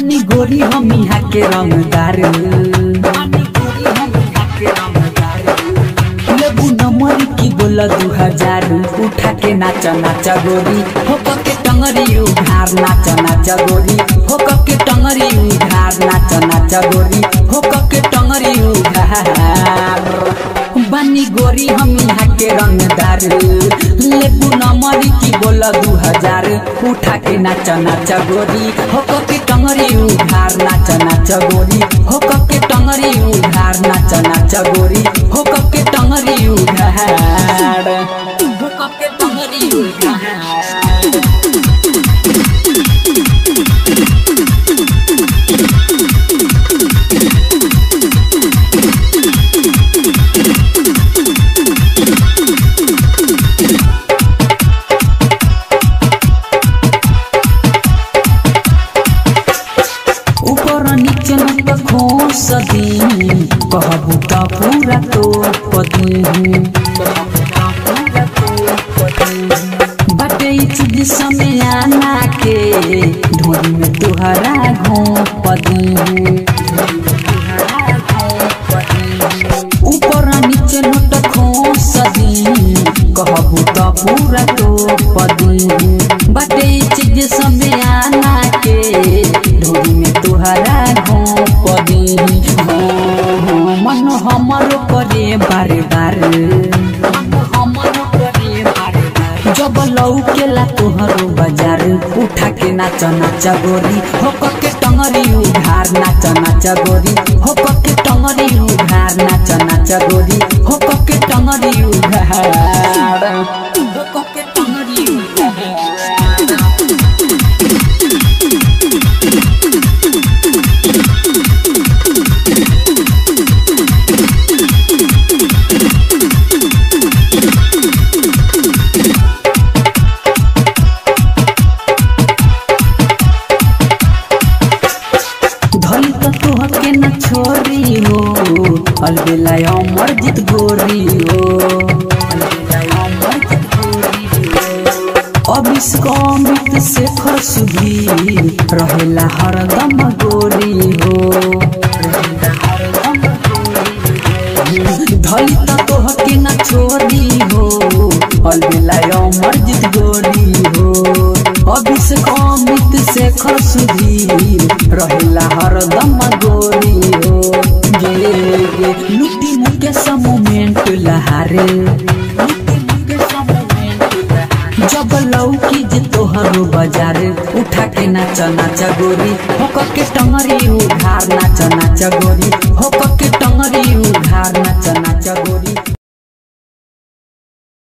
बानी गोरी हम यहाँ के रंगदार बानी गोरी हम यहाँ के रंगदार लेबू नंबर की बोला दू हजार उठा के नाचा नाचा गोरी हो के टंगरी उधार नाचा नाचा गोरी हो के टंगरी उधार नाचा नाचा गोरी हो के टंगरी उधार बानी गोरी हम यहाँ के रंगदार लेबू नंबर की बोला दू हजार उठा के नाचा नाचा गोरी हो के टंगरी उधार नाचा नाचा गोरी हो के टंगरी उधार नाचा नाचा गोरी हो के टंगरी उधार हो के टंगरी उधार ऊपर नीचे न त खोस दी कहबू त पूरा तो पदी बाटे ई चीज समय आना के ढोरी में तुहरा घोप दी ऊपर नीचे न त खोस दी कहबू त पूरा तो पदी बाटे ई चीज समय आना के ढोरी में तुहरा घोप दी मन हमर करे बारे बारे हमर करे बारे बारे जब लौकेला तोहरो बाजार उठा के नाच नाच गोरी हो के टंगरी उधार नाच नाच गोरी हो के टंगरी उधार नाच नाच गोरी हो के टंगरी उधार हो के टंगरी उधार धली त तोह के न छोरी हो अलबेला अमर जित गोरी हो अलबेला अमर जित गोरी हो अबिस अमृत से खसुभी रहेला हरदम गोरी हो रहेला हरदम गोरी हो। धली त तोह के न छोरी हो अलबेला अमर जित गोरी हो अभिषेक अमृत से खसुधी रहेला हरदम गोरी हो गे गे लुटी मुके मोमेंट लहारे लुटी मुके मोमेंट लहारे जब लौकी जे तोहरो बाजार उठा के नाच नाच गोरी हो के टंगरी उधार नाच नाच गोरी हो